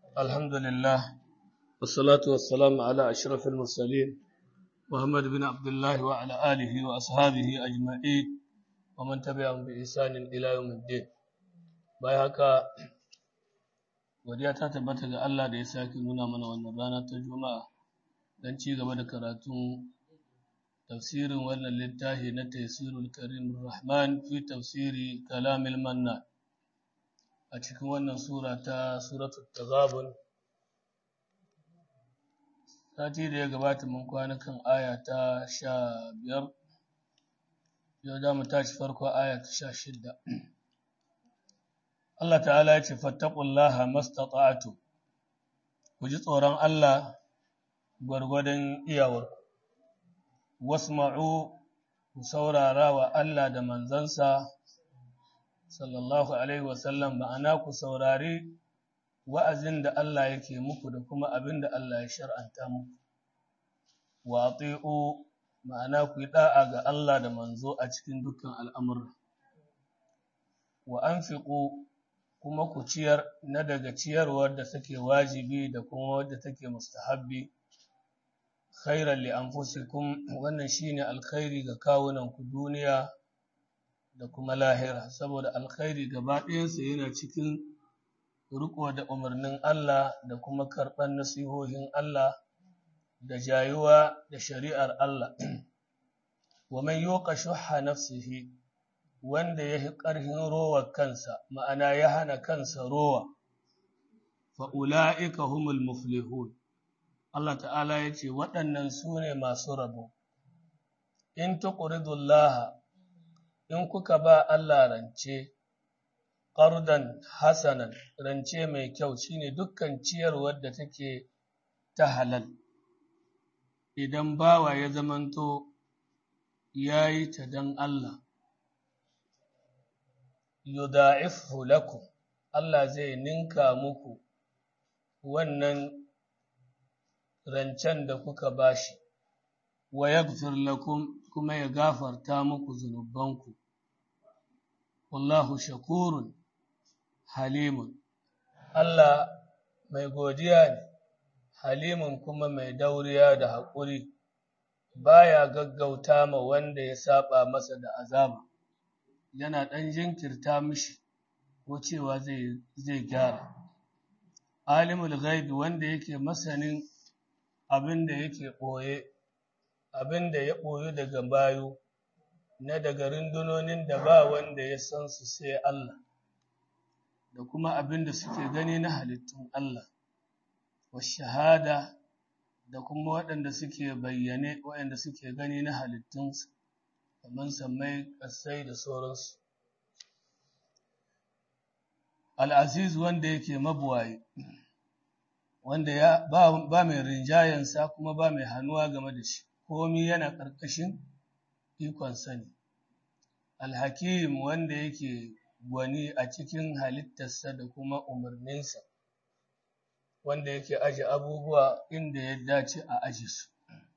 الحمد لله والصلاة والسلام على أشرف المرسلين محمد بن عبد الله وعلى آله وأصحابه أجمعين ومن تبعهم بإحسان إلى يوم الدين بايعك godiya ta tabbata ga Allah da ya sake nuna mana wannan rana ta Juma'a don ci gaba da karatun tafsirin wannan littafi na Tafsirul Karim Rahman fi tafsiri Kalamil Manna a cikin wannan sura ta Suratul Taghabun sati da ya gabata mun kwana kan aya ta sha biyar yau za mu tashi farko aya ta sha shidda Allah ta'ala ya ce fattaqullaha mastata'tu ku ji tsoron Allah gwargwadon iyawar wasma'u ku saurara wa Allah da manzansa sallallahu alaihi wasallam ma'ana ku saurari wa'azin da Allah yake muku da kuma abin da Allah ya shar'anta muku wa ati'u ma'ana ku yi da'a ga Allah da manzo a cikin dukkan al'amura wa anfiqu kuma ku ciyar na daga ciyarwar da take wajibi da kuma wadda take mustahabbi khairan li anfusikum wannan shine alkhairi ga kawunan ku duniya da kuma lahira saboda alkhairi gaba ɗayansa yana cikin riko da umarnin Allah da kuma karɓar nasihohin Allah da jayuwa da shari'ar Allah wa man yuqa shuhha nafsihi wanda ya fi ƙarfin rowar kansa ma'ana ya hana kansa rowa fa'ula'ika humul muflihun Allah ta'ala ya ce waɗannan su ne masu rabo in tuqridullaha in kuka ba Allah rance ƙardan hasanan rance mai kyau shine dukkan ciyarwar da take ta halal idan bawa ya zamanto ya yi ta don Allah yudha'ifhu lakum Allah zai ninka muku wannan rancen da kuka bashi wa yaghfir lakum kuma ya gafarta muku zunubanku wallahu shakurun halimun Allah mai godiya ne halimun kuma mai dauriya da haƙuri baya gaggauta ma wanda ya saba masa da azaba yana ɗan jinkirta mishi ko cewa zai gyara. Alimul ghaibi wanda yake masanin abin da yake ɓoye, abin da ya ɓoye daga bayo, na daga rundunonin da ba wanda ya san su sai Allah, da kuma abin da suke gani na halittun Allah, wa shahada da kuma waɗanda suke bayyane waɗanda suke gani na halittunsa. kamar sammai ƙasai da sauransu. Al'aziz wanda yake mabuwaye, wanda ya ba mai rinjayensa kuma ba mai hannuwa game da shi, komi yana ƙarƙashin ikon sani. Alhakim wanda yake gwani a cikin halittarsa da kuma umarninsa, wanda yake aje abubuwa inda ya dace a aje su.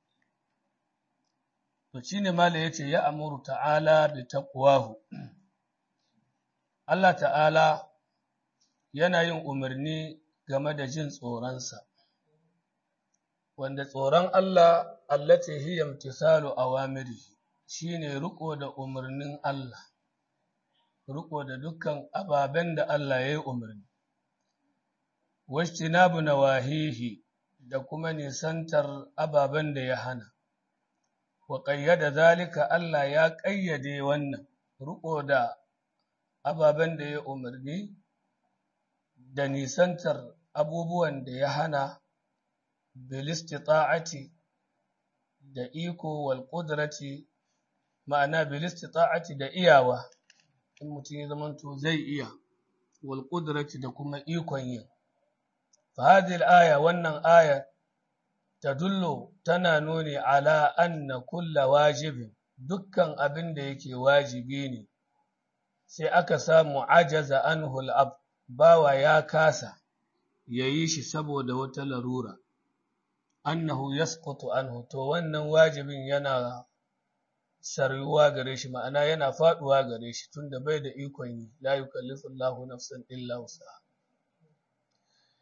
to shine mala yace ya amuru ta'ala bi taqwahu Allah ta'ala yana yin umarni game da jin tsoronsa wanda tsoron Allah allati hiya imtisalu awamiri shine riko da umarnin Allah riko da dukkan ababen da Allah ya yi umarni wajtinabu nawahihi da kuma nisantar ababen da ya hana wa ƙayyada zalika Allah ya ƙayyade wannan riƙo da ababen da ya umarni da nisantar abubuwan da ya hana bilistita'ati da iko wal ƙudrati ma'ana bilistita'ati da iyawa in mutum ya zamanto zai iya wal ƙudrati da kuma ikon yin fa hadhihi aya wannan aya tadullu tana nuni ala anna kulla wajibin dukkan abin da yake wajibi ne sai aka samu ajaza anhu al bawa ya kasa yayi shi saboda wata larura annahu yasqutu anhu to wannan wajibin yana saryuwa gare shi ma'ana yana faduwa gare shi tunda bai da ikon yi la yukallifu Allahu nafsan illa wus'aha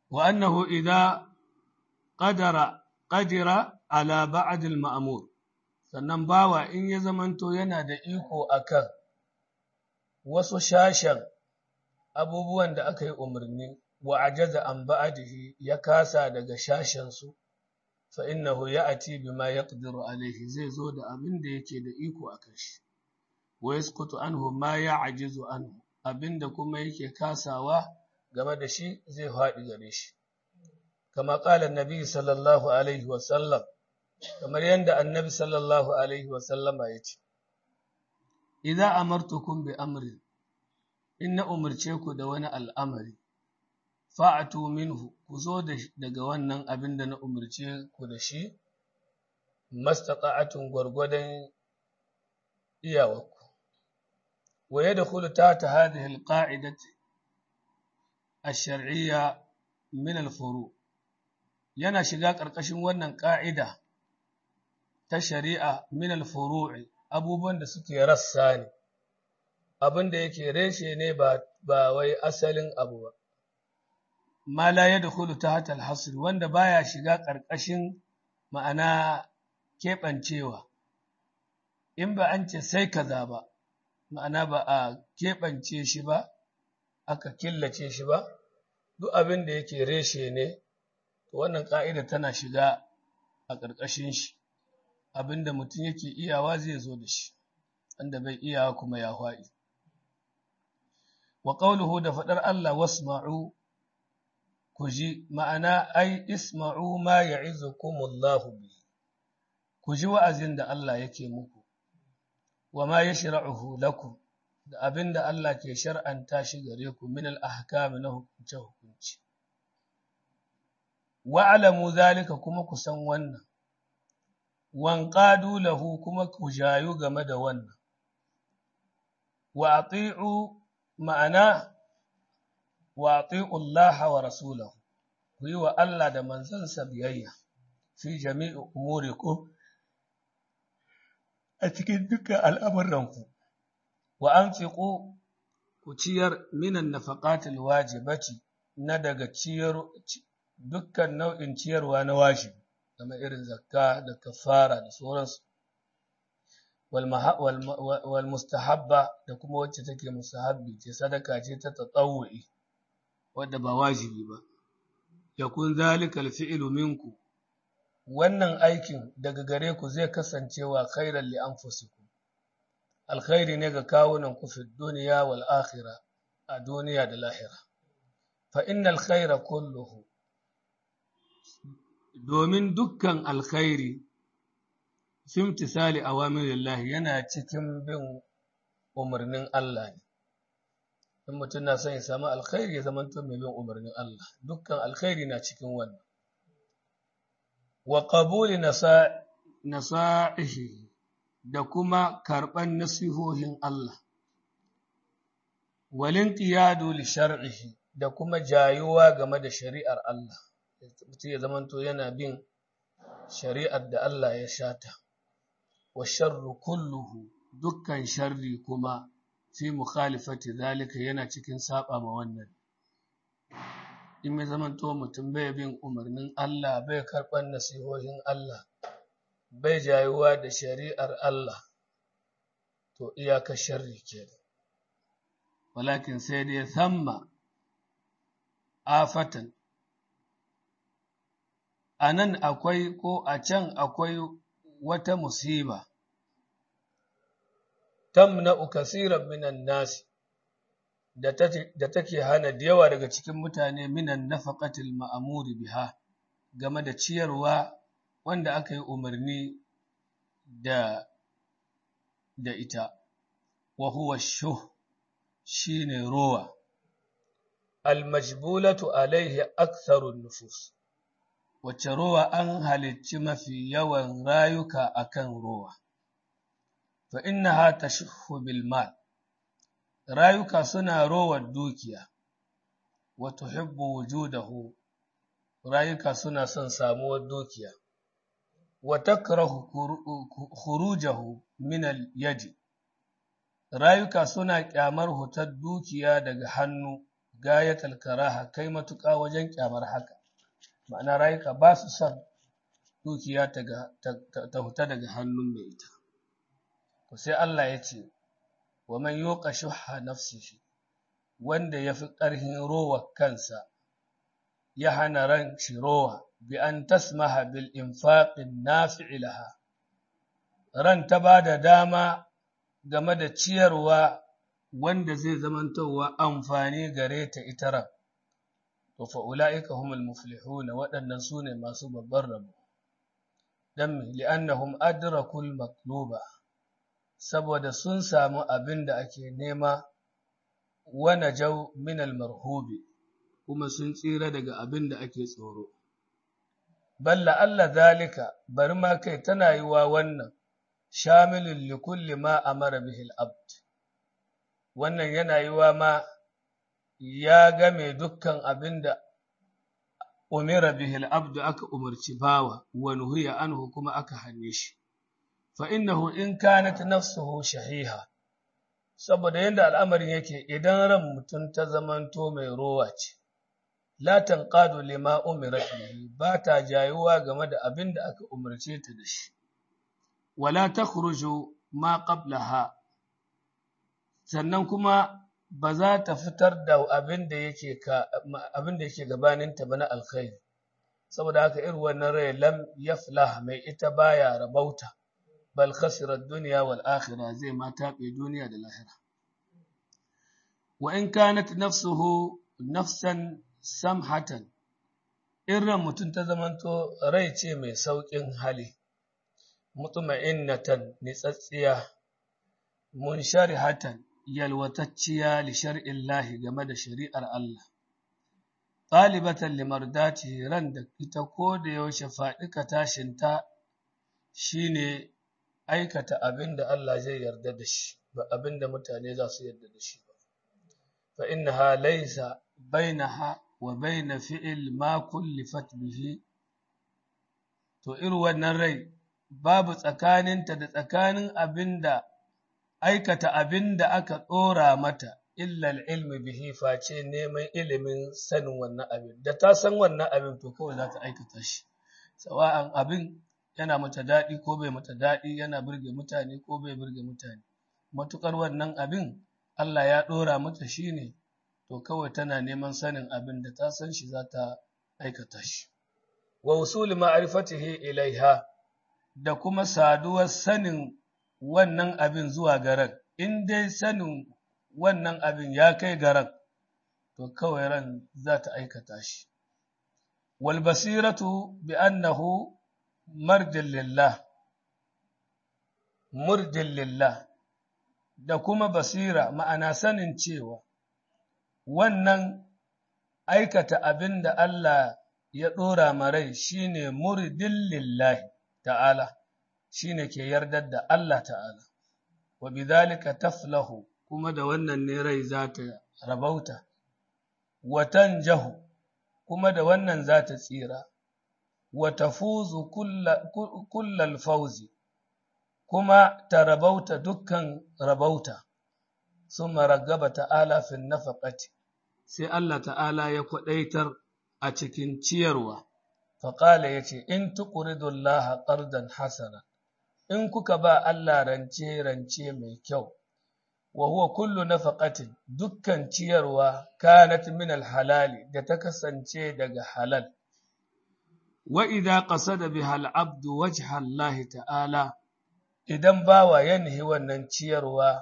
wa annahu idza qadara qadira ala ba'd al-ma'mur sannan bawa in ya zamanto yana da iko akan wasu shashen abubuwan da aka yi umarni wa ajaza an ba'dihi ya kasa daga shashen su fa innahu ya'ti bima yaqdiru alayhi zai zo da abin da yake da iko akan shi wa yasqutu anhu ma ya'jizu anhu abinda kuma yake kasawa game da shi zai faɗi gare shi kama qala annabi sallallahu alaihi wa sallam kamar yanda annabi sallallahu alaihi wa sallama yace idza amartukum bi amrin inna umarce ku da wani al'amari fa'atu minhu ku zo daga wannan abin da na umarce ku da shi mastata'atun gwargwadon iyawarku wa yadkhulu tahta hadhihi alqa'idati ash-shar'iyya min al-furu yana shiga ƙarƙashin wannan ƙa'ida ta shari'a min al-furu'i abubuwan da suke rassa ne abin da yake reshe ne ba ba wai asalin abu ba ma la yadkhulu tahta al-hasr wanda baya shiga ƙarƙashin ma'ana keɓancewa in ba an ce sai kaza ba ma'ana ba a keɓance shi ba aka killace shi ba duk abin da yake reshe ne to wannan ƙa'ida tana shiga a ƙarƙashin shi abin da mutum yake iyawa zai zo da shi wanda bai iyawa kuma ya faɗi wa ƙauluhu da faɗar Allah wasma'u ku ji ma'ana ai isma'u ma ya'izukumullahu bi ku ji wa'azin da Allah yake muku wa ma yashra'uhu lakum da abin da Allah ke shar'anta shi gare ku min al-ahkam na hukunce hukunci wa alamu zalika kuma ku san wannan wan qadu lahu kuma ku jayu game da wannan wa ati'u ma'ana wa ati'u Allah wa rasulahu ku yi wa Allah da manzansa biyayya fi jami'i umurikum a cikin dukkan al'amuranku wa an fiƙo ku ciyar minan nafaƙatul wajibati na daga ciyar dukkan nau'in ciyarwa na wajibi kamar irin zakka da kafara da sauransu wal mustahabba da kuma wacce take mustahabbi ce sadaka ce ta tatawwi wadda ba wajibi ba yakun zalika alfi'lu minku wannan aikin daga gare ku zai kasancewa khairan li anfusikum alkhairi ne ga kawunan ku fi duniya wal akhirah a duniya da lahira fa innal khaira kulluhu domin dukkan alkhairi fi imtisali awamirillahi yana cikin bin umarnin Allah ne in mutum na son ya samu alkhairi ya zama mai bin umarnin Allah dukkan alkhairi na cikin wannan wa qabuli nasa'ihi da kuma karɓan nasihohin Allah walin qiyadu li shar'ihi da kuma jayuwa game da shari'ar Allah mutum ya zamanto yana bin shari'ar da Allah ya shata wa sharru kulluhu dukkan sharri kuma fi mukhalifati zalika yana cikin saba ma wannan in ya zamanto mutum bai bin umarnin Allah bai karɓar nasihohin Allah bai jayuwa da shari'ar Allah to iyaka sharri ke walakin sai dai thamma afatan a nan akwai ko a can akwai wata musiba tamna'u kasiran minan nasi da take hana da yawa daga cikin mutane minan nafaqatil ma'amuri biha game da ciyarwa wanda aka yi umarni da da ita wa huwa shuh shine rowa almajbulatu alaihi aktharun nufus wacce rowa an halicci mafi yawan rayuka akan rowa fa innaha tashhu bil mal rayuka suna rowar dukiya wa tuhibbu wujudahu rayuka suna son samuwar dukiya wa takrahu khurujahu min al yadi rayuka suna kyamar hutar dukiya daga hannu gayatal karaha kai matuƙa wajen kyamar haka ma'ana rayuka ba su son dukiya ta huta daga hannun mai ita to sai Allah ya ce wa man yuqa shuhha nafsihi wanda yafi ƙarhin rowa kansa ya hana ran shi rowa bi an tasmaha bil infaqin nafi'i laha ran ta ba da dama game da ciyarwa wanda zai zamantowa amfani gare ta ita ran to fa ulaika humul muflihuna waɗannan sune masu babban rabo dan li'annahum adrakul matluba saboda sun samu abin da ake nema wa najau min al marhubi kuma sun tsira daga abin da ake tsoro balla Allah zalika bari ma kai tana yi wa wannan shamilun li kulli ma amara bihi al-abd wannan yana yi wa ma ya game dukkan abin da umira bihi al-abd aka umarci bawa wa nuhiya anhu kuma aka hane shi fa innahu in kanat nafsuhu shahiha saboda yanda al'amarin yake idan ran mutum ta zamanto mai rowa ce la tanqadu lima umirat bihi ba ta jayuwa game da abin da aka umarce ta da shi wala takhruju ma qablaha sannan kuma ba za ta fitar da abin da yake ka abin da yake gabanin ta bana alkhairi saboda haka irin wannan rai lam yaflah mai ita baya rabauta bal khasira ad-dunya wal akhirah zai ma tabe duniya da lahira wa in kanat nafsuhu nafsan samhatan in ran mutum ta zamanto rai ce mai sauƙin hali mutuma'innatan nitsatsiya munsharihatan yalwatacciya li shar'illahi game da shari'ar Allah ɗalibatan limardati ran da ita ko da yaushe faɗika tashinta shine aikata abin da Allah zai yarda da shi ba abin da mutane za su yarda da shi ba fa innaha laysa bainaha wa baina fi'il ma kullifat bihi to irin wannan rai babu tsakaninta da tsakanin abinda aikata abinda aka ɗora mata illa ilmi bihi face neman ilimin sanin wannan abin da ta san wannan abin to kawai za ta aikata shi sawa'an abin yana mata daɗi ko bai mata daɗi yana burge mutane ko bai burge mutane matukar wannan abin Allah ya ɗora mata shi ne to kawai tana neman sanin abin da ta san shi za ta aikata shi. Wa usuli ma'arifatihi ilaiha da kuma saduwar sanin wannan abin zuwa garan, in dai sanin wannan abin ya kai garan, to kawai ran za ta aikata shi. Wal basiratu bi annahu marjin lillah, murjin lillah, da kuma basira ma'ana sanin cewa wannan aikata abin da Allah ya ɗora marai shi ne muridin lillahi ta'ala, shi ne ke yardar da Allah ta'ala, wa bidhalika taflahu kuma da wannan ne rai za ta rabauta, watan jahu kuma da wannan za ta tsira, wa tafuzu kullal fauzi kuma ta rabauta dukkan rabauta, sun maragaba ta'ala fin nafaƙati. sai Allah ta'ala ya kwaɗaitar a cikin ciyarwa, faƙala ya ce, In tuƙuridun laha ƙardan hasana, in kuka ba Allah rance-rance mai kyau, wa huwa kullu nafaqatin dukkan ciyarwa kanat min halali da ta kasance daga halal. Wa idza qasada biha al-abdu wajha Allah ta'ala idan bawa ya nihi wannan ciyarwa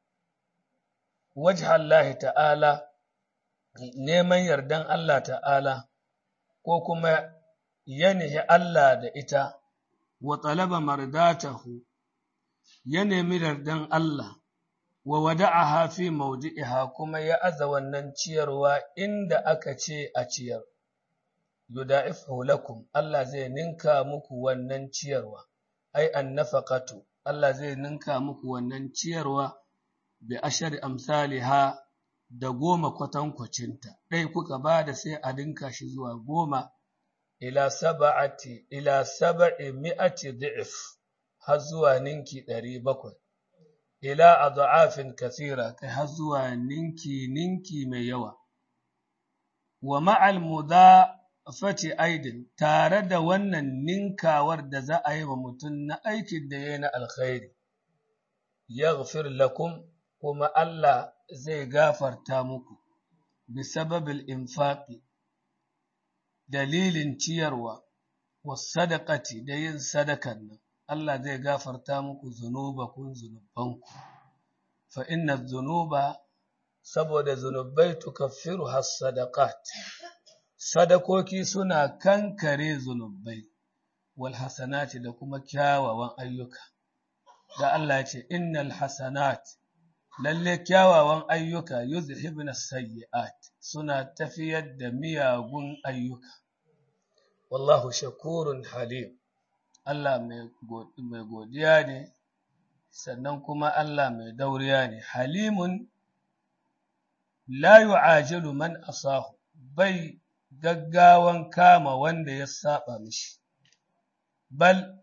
wajha Allah ta'ala neman yardan Allah ta'ala ko kuma yanihi Allah da ita wa talaba mardatahu ya nemi yardan Allah wa wada'aha fi mawdi'iha kuma ya aza wannan ciyarwa inda aka ce a ciyar yuda'ifu lakum Allah zai ninka muku wannan ciyarwa ai annafaqatu Allah zai ninka muku wannan ciyarwa bi ashari amsalha da goma kwatankwacinta, ɗai kuka ba da sai a dinka shi zuwa goma, ila saba'ati, ila saba'i mi'ati da'if, har zuwa ninki ɗari bakwai, ila a da'afin kasira, kai har zuwa ninki ninki mai yawa, wa ma'al mudafati aidin tare da wannan ninkawar da za a yi wa mutum na aikin da ya yi na alkhairi yaghfir lakum kuma Allah zai gafarta muku bisababil infaqi dalilin ciyarwa wasadaqati da yin sadakan nan Allah zai gafarta muku zunubakun zunubanku fa inna dhunuba saboda zunubai tukaffiru has-sadaqat sadakoki suna kankare zunubai wal hasanati da kuma kyawawan ayyuka da Allah ya ce innal hasanat lalle kyawawan ayyuka yuzhibna sayyi'at suna tafiyar da miyagun ayyuka wallahu shakurun halim Allah mai godiya ne sannan kuma Allah mai dauriya ne halimun la yu'ajilu man asahu bai gaggawan kama wanda ya saba mishi bal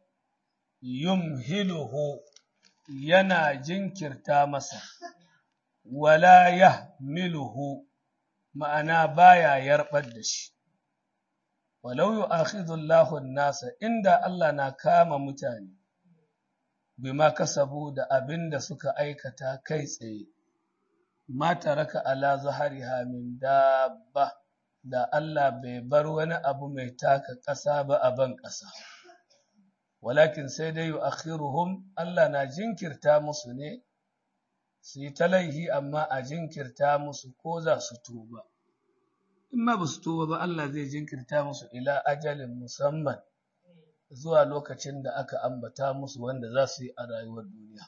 yumhiluhu yana jinkirta masa wala yahmiluhu ma'ana baya yarbar da shi walau yu'akhidhu Allahu an-nasa inda Allah na kama mutane bima kasabu da abin da suka aikata kai tsaye ma taraka ala zahariha min dabba da Allah bai bar wani abu mai taka ƙasa ba a ban ƙasa walakin sai dai yu'akhiruhum Allah na jinkirta musu ne su yi talaihi amma a jinkirta musu ko za su tuba in ma ba su tuba ba Allah zai jinkirta musu ila ajalin musamman zuwa lokacin da aka ambata musu wanda za su yi a rayuwar duniya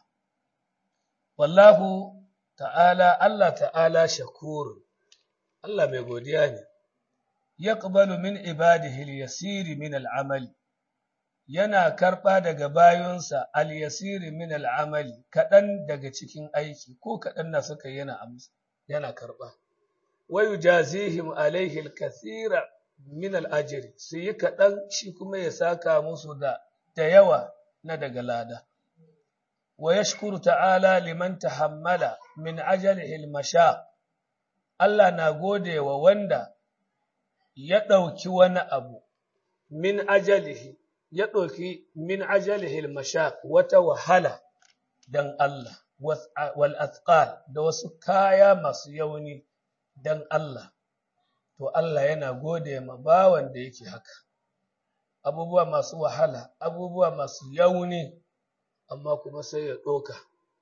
wallahu ta'ala Allah ta'ala shakurun Allah mai godiya ne yaqbalu min ibadihi al-yasiri min al-amali yana karɓa daga bayonsa al-yasiri min al-amali kaɗan daga cikin aiki ko kaɗan na suka yana amsa yana karɓa wa yujazihim alaihi al-kathira min al-ajri su yi kaɗan shi kuma ya saka musu da da yawa na daga lada wa yashkuru ta'ala liman tahammala min ajalihi al-mashaq Allah na gode wa wanda ya ɗauki wani abu min ajalihi ya ɗauki min ajalihi mashaq wata wahala dan Allah wal athqal da wasu kaya masu yauni dan Allah to Allah yana gode ma bawan da yake haka abubuwa masu wahala abubuwa masu yauni amma kuma sai ya ɗoka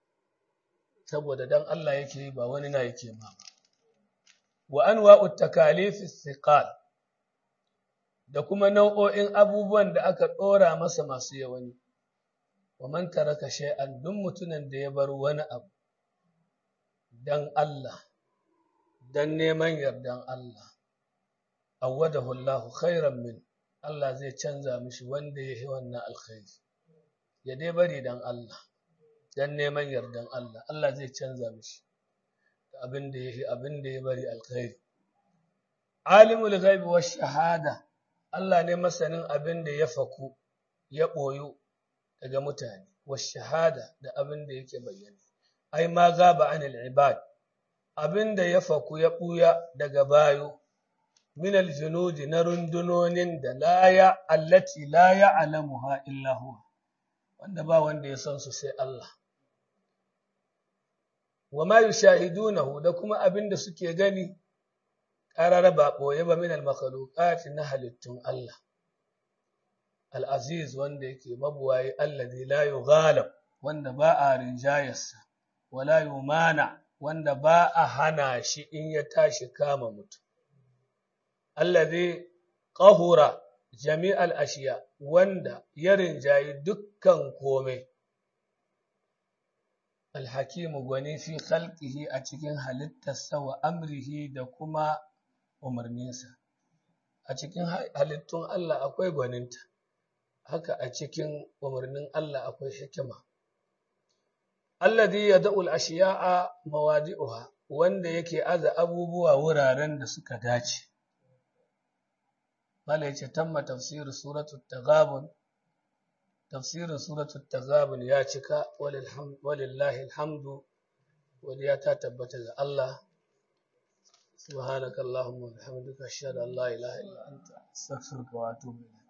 saboda dan Allah yake yi ba wani na yake ma ba wa anwa'ut takalif thiqal da kuma nau'o'in abubuwan da aka ɗora masa masu yawani, wa man taraka shay'an duk mutumin da ya bar wani abu dan Allah, dan neman yardan Allah, awwadahu Allahu khairan min Allah zai canza mishi wanda ya yi wannan alkhairi, ya dai bari dan Allah, dan neman yardan Allah, Allah zai canza mishi da abin da ya yi abin da ya bari alkhairi. Alimul ghaibi wa shahada Allah ne masanin abin da ya faku ya ɓoyu daga mutane, wa shahada da abin da yake bayyana. Ai, ma gaba anil ibad, abin da ya faku ya ɓuya daga bayo, min aljunudi na rundunonin da laya allati la ya'lamuha illa huwa, wanda ba wanda ya san su sai Allah. Wa ma yushahidunahu da kuma abin da suke gani ƙarar ba ɓoye ba min al-makhluqati na halittun Allah al-aziz wanda yake mabuwayi allazi la yughalab wanda ba a rinjayarsa wala yumana wanda ba a hana shi in ya tashi kama mutum allazi qahura jami'al ashiya wanda ya rinjayi dukkan komai alhakimu gwani fi khalqihi a cikin halittarsa wa amrihi da kuma umarninsa a cikin halittun Allah akwai gwaninta haka a cikin umarnin Allah akwai hikima alladhi yad'u al-ashiya'a mawadi'uha wanda yake aza abubuwa wuraren da suka dace mala yace tamma tafsir suratul taghabun tafsirin suratul taghabun ya cika walillahi alhamdu waliya ta tabbata ga Allah سبحانك اللهم وبحمدك أشهد أن لا إله إلا أنت أستغفرك وأتوب إليك